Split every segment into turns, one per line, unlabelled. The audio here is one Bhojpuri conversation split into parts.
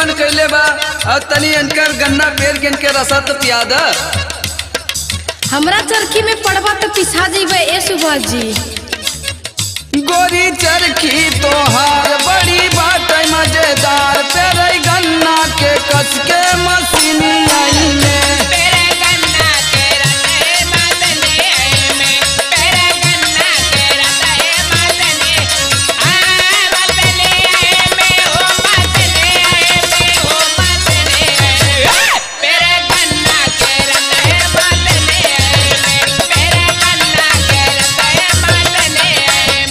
मन कैले बा और तनी इनकर गन्ना पेड़ के इनके रसा तो पिया द
हमरा चरखी में पड़बा तो पिसा जीबे ए सुभाष जी
गोरी चरखी तोहार बड़ी बात मजेदार तेरे गन्ना के कस के मशीनी आई में
तेरे गन्ना तेरा तय मदने में तेरे गन्ना तेरा तय मदने आ मदने में हो मदने में हो मदने तेरे गन्ना तेरा तय मदने में तेरे गन्ना तेरा तय मदने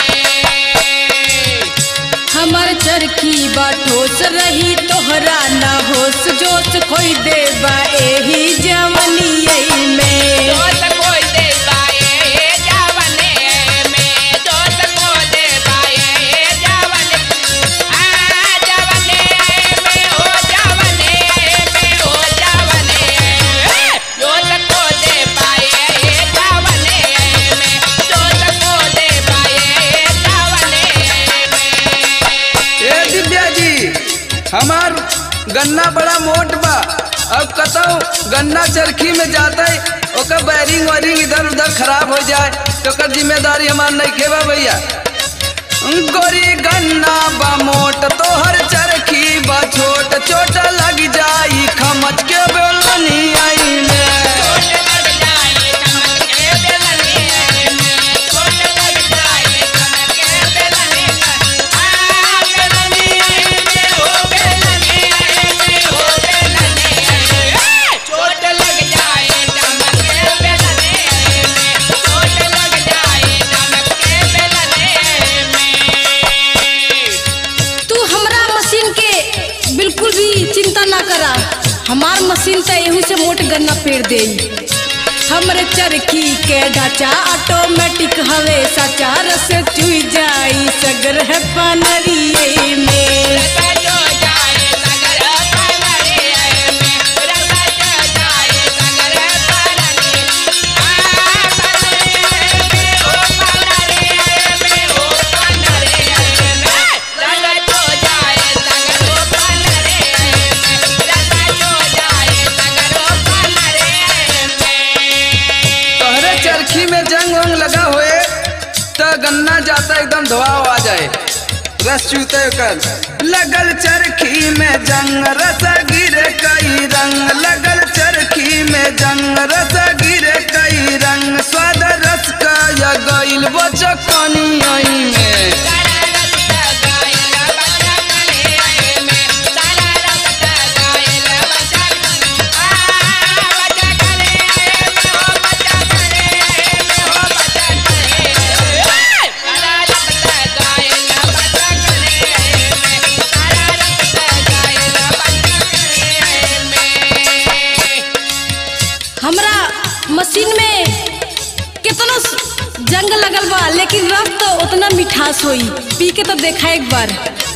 में
हमर चरखी बा ठोस रही तोहरा ना होश जोश खोई देबा एही जवनियै में
दोस्त को दे पाए जावने में दोस्त को दे पाए जावने आ जावने में हो जावने में हो जावने दोस्त को दे पाए जावने में दोस्त को दे पाए जावने में
ए दिव्या जी हमार गन्ना बड़ा मोट बा अब कतौ गन्ना चरखी में जाते ओकर बैरिंग वैरिंग इधर उधर खराब हो जाए तो ओकर जिम्मेदारी हमार नहीं खेबा भैया गोरी गन्ना बा मोट तोहर चरखी बा छोट चोट लग जाई खमच के बेलनी आई में
छोट लग जाए कमर के बेलने में छोट लग जाए कमर के बेलने में आ बेलने में हो बेलने में हो बेलने छोट लग जाए कमर के बेलने में छोट लग जाए कमर के बेलने में
तू हमरा मशीन के बिल्कुल भी चिंता ना करा हमार मशीन तो एहू से मोट गन्ना पेड़ दे हमरे चरखी के ढांचा ऑटोमेटिक हवे साचा रस चुई जाई सगर है पानरिए में
रसा जो जाए सगर पानरे में रसा जो जाए सगर पानरे आ पानरे में हो पानरे में हो पानरे में रसा जो जाए सगर पानरे में रसा जो जाए सगर पानरे में
तोहरे चरखी में जंग वंग लगा हुए तो गन्ना जाता एकदम धोआ आ जाए रस चूते कर लगल चरखी में जंग रस गिरे कई रंग लगल चरखी में जंग रस गिरे कई रंग स्वाद रस का या गइल वो चकनी आई में
सारा रस्ता गायला बच्चा कने में सारा रस्ता गायला बच्चा कने आ बच्चा कने में हो बच्चा कने में हो बच्चा कने सारा रस्ता गायला बच्चा कने में सारा रस्ता गायला बच्चा कने में
हमरा मशीन में कितना जंग लगल बा लेकिन रस तो उतना मिठास होई पी के तो देखा एक बार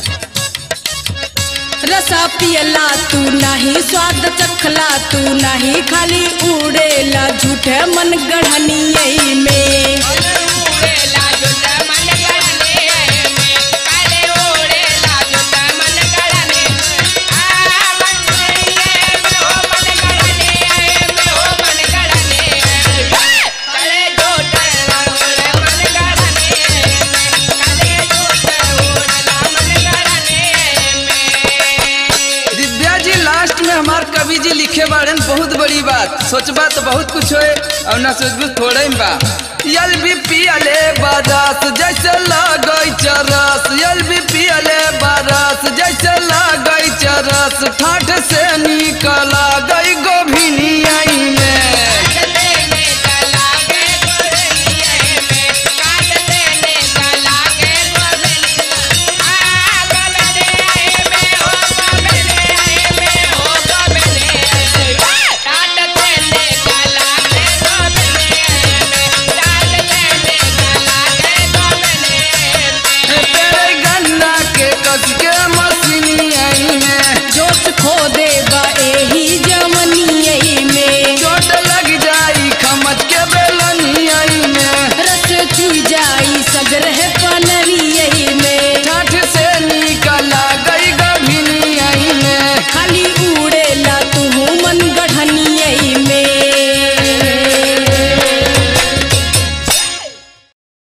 रसा पियला तू नाही स्वाद चखला तू नाही खाली उड़ेला झूठे मन गढ़नियै में
ओड़ेला जुता मन गड़ने में काले ओड़ेला जुता मन गड़ने आ मन गड़ने में हो मन गड़ने में हो मन गड़ने काले जोटे ओड़े मन गड़ने में काले जोटे ओड़ला मन गड़ने में
दिव्या जी लास्ट में हमार कवि जी लिखे बाड़न बहुत बड़ी बात सोचबा तो बहुत कुछ होए और ना सोचबू थोड़े में बा यल भी पियले बारस जैसे लगई चरस यल भी पियले बारस जैसे लगई चरस ठाठ से निकला गई